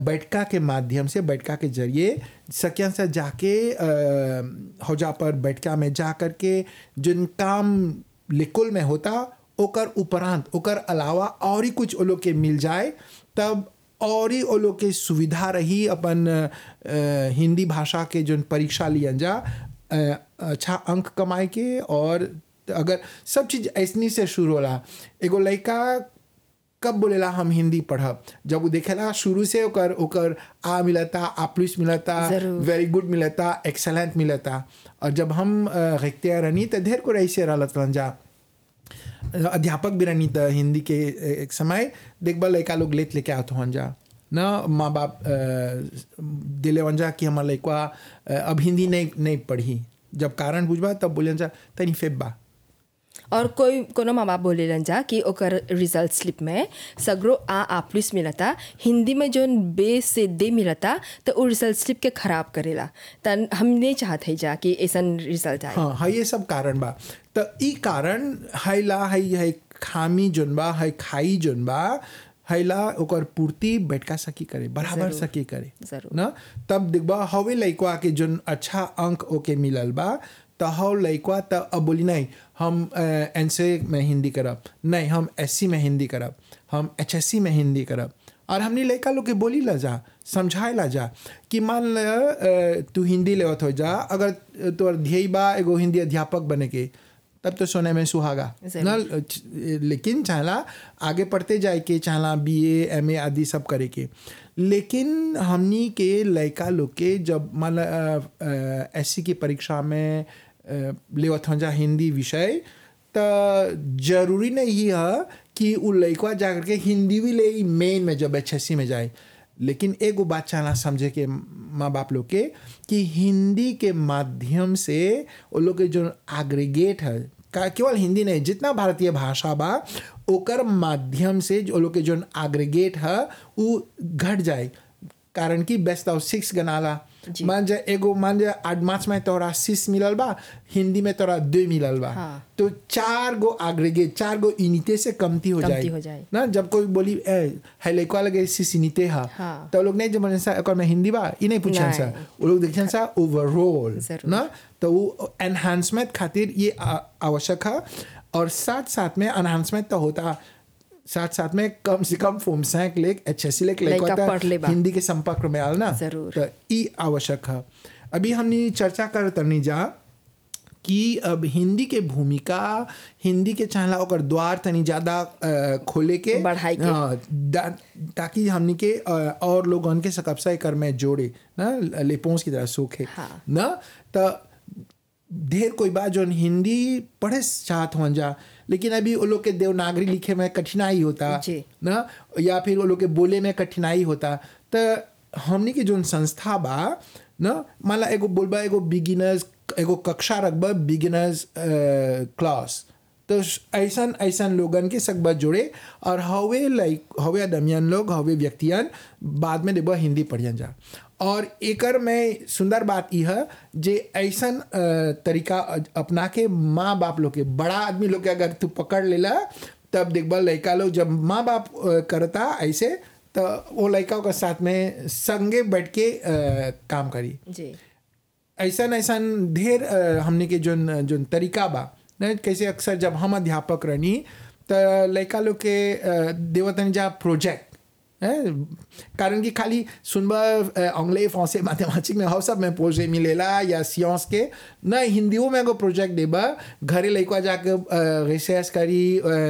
बैठका के माध्यम से बैठका के जरिए सकिया से जाके हौजा पर बैठका में जा कर के जिन काम लिकुल में होता ओकर उपरांत ओकर अलावा और ही कुछ वो लोग के मिल जाए तब और ही वो लोग के सुविधा रही अपन अ, हिंदी भाषा के जो परीक्षा लियन जा अ, अच्छा अंक कमाए के और अगर सब चीज़ ऐसनी से शुरू होला एगो लड़का कब बोलेला हम हिंदी पढ़ब जब वो देखेला शुरू से ओकर ओकर आ मिलता आ प्लस मिलता जरूर। एक वेरी गुड मिलता एक्सेलेंट मिलता और जब हम रखते रहनी तो ढेर को ऐसे रहलत रहन जा अध्यापक भी रहनी त हिंदी के एक समय देखबा लड़का लोग लेत लेके आत हन जा न माँ बाप अ, दिले वन जा कि हमार लड़का अ, अब हिंदी नहीं नहीं पढ़ी जब कारण बुझबा तब बोले जा तनी फेब बा और कोई कोनो माँ बाप बोलेलन जा कि ओकर रिजल्ट स्लिप में सगरो आ आ प्लस मिलता हिंदी में जोन बे से दे मिलता तो वो रिजल्ट स्लिप के खराब करेला तन हम नहीं चाहत है जा कि ऐसन रिजल्ट आए हाँ हाँ ये सब कारण बा त ई कारण हैला है है खामी जोन बा है खाई जोन बा हैला ओकर पूर्ति बैठका सकी करे बराबर जरूर। सकी करे जरूर। ना तब देखबा हवे लइकवा के जोन अच्छा अंक ओके मिलल बा त हव लइकवा त अब बोली नहीं हम एन में हिंदी करब नहीं हम एस में हिंदी करब हम एच में हिंदी करब और हमने लड़का लोग के बोली ला जा समझाए ला जा कि मान ल अ, तू हिंदी लेवत हो जा अगर तोर ध्येय बा एगो हिंदी अध्यापक बने के तब तो सोने में सुहागा जरूर। न लेकिन चाहला आगे पढ़ते जाए के चाहला बी ए एम ए आदि सब करे के लेकिन हमनी के लड़का लोग के जब मान एस की परीक्षा में अ, लेवत हो जा हिंदी विषय त जरूरी नहीं है कि उ लड़का जा करके हिंदी भी ले मेन में जब एच में जाए लेकिन एगो बात चाहना समझे के माँ बाप लोग के कि हिंदी के माध्यम से वो लोग के जो एग्रीगेट है का केवल हिंदी नहीं जितना भारतीय भाषा बा ओकर माध्यम से जो लोग के जो एग्रीगेट है वो घट जाए कारण कि बेस्ट ऑफ सिक्स गनाला जी। मान जा एगो मान जा आठ मार्च में तोरा सिक्स मिलल बा हिंदी में तोरा दो मिलल बा हाँ। तो चार गो एग्रीगेट चार गो इनिते से कमती हो कमती जाए हो जाए। ना जब कोई बोली ए है लइकवा लगे सिस इनिते हा हाँ। तो लोग नहीं जब सा एकर में हिंदी बा ई नहीं पूछन सा नहीं। वो लोग देखन सा ओवरऑल जरूर। ना तो वो एनहांसमेंट खातिर ये आ- आवश्यक है और साथ साथ में एनहांसमेंट तो होता साथ साथ में कम से कम फोम सैंक लेक एच एस लेक लइका पढ़ ले बा। हिंदी के संपर्क में आल ना जरूर। तो ई आवश्यक है अभी हमने चर्चा कर तनी जा कि अब हिंदी के भूमिका हिंदी के चाहला ओकर द्वार तनी ज्यादा अ, खोले के बढ़ाई के। हाँ, दा- ताकि हमनी के अ, और लोगन के सकबसा कर में जोड़े ना लेपोंस की तरह सोखे हाँ। ना तो ढेर कोई बात जो हिंदी पढ़े चाहत हो जा लेकिन अभी वो लोग के देवनागरी लिखे में कठिनाई होता जी। ना या फिर वो लोग के बोले में कठिनाई होता तो हमनी के जोन संस्था बा ना माला एगो बोलबा एगो बिगिनर्स एगो कक्षा रखबा बिगिनर्स क्लास तो ऐसन ऐसन लोगन के सकबा जोड़े और हवे लाइक हवे आदमियन लोग हवे व्यक्तियन बाद में देबा हिंदी पढ़ियन जा और एकर में सुंदर बात यह है जे ऐसन अ, तरीका अपना के माँ बाप लोग के बड़ा आदमी लोग के अगर तू पकड़ लेला तब देखबा लड़का लोग जब माँ बाप अ, करता ऐसे तो वो लड़का के साथ में संगे बैठ के अ, काम करी जी ऐसन ऐसन ढेर अ, हमने के जोन जोन तरीका बा न कैसे अक्सर जब हम अध्यापक रहनी तो लड़का लोग के अ, देवतन जा प्रोजेक्ट है कारण कि खाली सुनबा अंग्रेज फ्रांसे मैथमेटिक्स में हव सब में पोजे मिलेला या सियांस के न हिंदियों में एगो प्रोजेक्ट देबा घरे लइका जाके रिसर्च करी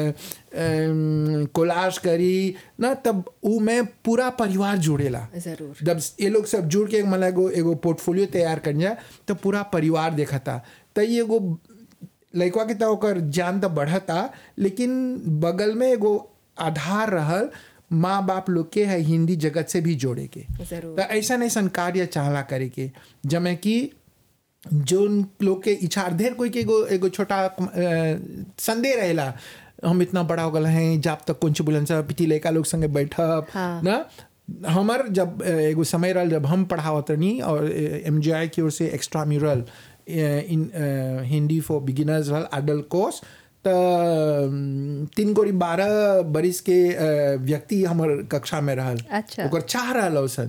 कोलाज करी न तब ऊ में पूरा परिवार जुड़ेला जरूर जब ये लोग सब जुड़ के मतलब एगो एगो पोर्टफोलियो तैयार कर जाए तो पूरा परिवार देखता तो ये एगो लड़का के तो ओकर ज्ञान तो बढ़ता लेकिन बगल में एगो आधार रहल माँ बाप लोग के है हिंदी जगत से भी जोड़े के जरूर तो ऐसा ऐसा कार्य चाहला करे के जमे कि जो लोग के इच्छा ढेर कोई के एगो एगो छोटा अ, संदेह रहेला हम इतना बड़ा हो गए हैं जब तक कुछ बुलंद सा पिटी लड़का लोग संगे बैठब हाँ। ना हमार जब अ, एगो समय रहल जब हम पढ़ावत रहनी और एम की ओर से extra mural in a, Hindi for beginners रहल एडल्ट कोर्स त अम, तीन गोरी बारह बरिस के अ, व्यक्ति हमर कक्षा में रहल अच्छा। ओकर चाह रहल सन